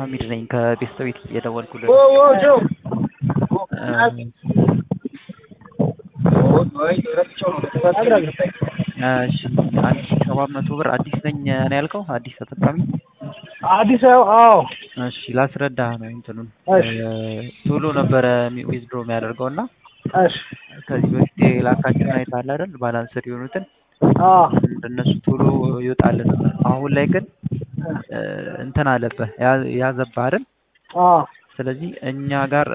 ሀሚድ ነኝ ከቤስት ቤት የደወልኩልህ። ኦ ኦ ጆ እሺ አንድ ሺህ ሰባት መቶ ብር አዲስ ነኝ ነው ያልከው? አዲስ ተጠቃሚ? አዲስ አዎ እሺ ላስረዳህ ነው እንትኑን እሺ ቶሎ ነበረ ዊዝድሮ የሚያደርገው እና እሺ ከዚህ በፊት የላካቸውን አይተሃል አይደል? ባላንስድ የሆኑትን አዎ እንደነሱ ቶሎ ይወጣልን ነበር። አሁን ላይ ግን እንትን አለብህ ያ- ያዘብህ አይደል? አዎ ስለዚህ እኛ ጋር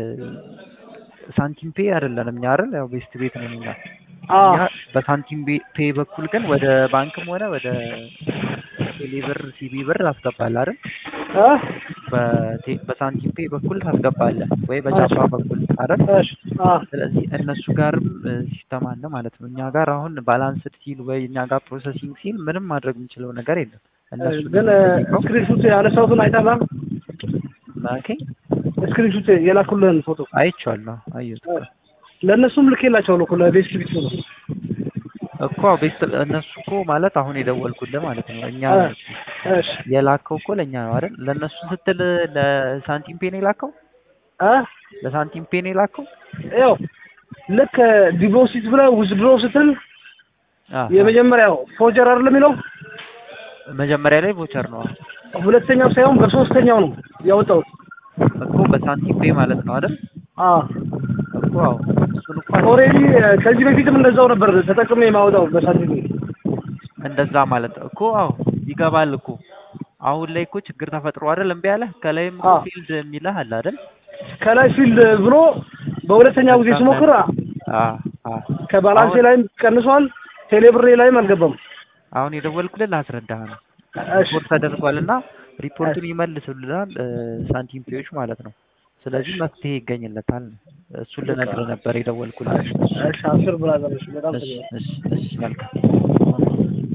ሳንቲም ፔ አይደለንም እኛ አይደል? ያው ቤስት ቤት ነው እኛ አዎ እኛ በሳንቲም ቤ- ፔ በኩል ግን ወደ ባንክም ሆነ ወደ ቴሌ ብር ሲቢ ብር ታስገባለህ አይደል? እ በቴ- በሳንቲም ፔ በኩል ታስገባለህ ወይ በጃፓ በኩል አይደል? እሺ አዎ ስለዚህ እነሱ ጋርም ሲስተም አለ ማለት ነው። እኛ ጋር አሁን ባላንስድ ሲል ወይ እኛ ጋር ፕሮሰሲንግ ሲል ምንም ማድረግ የምንችለው ነገር የለም። እነሱ ግን ስክሪንሹት ያነሳሁትን አይተሃል? ማኬ ስክሪንሹት የላኩልህን ፎቶ አይቼዋለሁ፣ አየሁት ለእነሱም ልኬላቸዋለሁ እኮ ለቤስት ቢት ነው እኮ ቤስት እነሱ እኮ ማለት አሁን የደወልኩልህ ማለት ነው። እኛ እ እሺ የላከው እኮ ለእኛ ነው አይደል? ለእነሱ ስትል ለሳንቲም ፔ ነው የላከው? እ ለሳንቲም ፔ ነው የላከው? ያው ልክ ዲፖዚት ብለህ ውዝድሮ ስትል አዎ። የመጀመሪያው ፎጀር አይደለም የሚለው መጀመሪያ ላይ ቮቸር ነው ሁለተኛው ሳይሆን በሶስተኛው ነው ያወጣሁት። እኮ በሳንቲም ፔ ማለት ነው አይደል? አዎ እኮ አዎ። እሱን እኮ ኦልሬዲ ከዚህ በፊትም እንደዛው ነበር ተጠቅሜ የማወጣው በሳንቲም እንደዛ ማለት ነው እኮ አዎ፣ ይገባል እኮ አሁን ላይ እኮ ችግር ተፈጥሮ አይደል? እምቢ አለህ። ከላይም እኮ አዎ። ፊልድ የሚልህ አለ አይደል? ከላይ ፊልድ ብሎ በሁለተኛው ጊዜ ስሞክር አዎ አዎ። ከባላንሴ አሁን- ላይም ቀንሷል፣ ቴሌብሬ ላይም አልገባም። አሁን የደወልኩልህ ላስረዳህ ነው። እሺ ሪፖርት ተደርጓል እና ሪፖርቱን ይመልሱልናል እ፣ ሳንቲም ፔዎች ማለት ነው። ስለዚህ መፍትሄ ይገኝለታል ነው። እሱን ልነግርህ ነበር የደወልኩልህ። እሺ አስር ብራዘር እሺ በጣም እሺ ጥሩ እሺ እሺ መልካም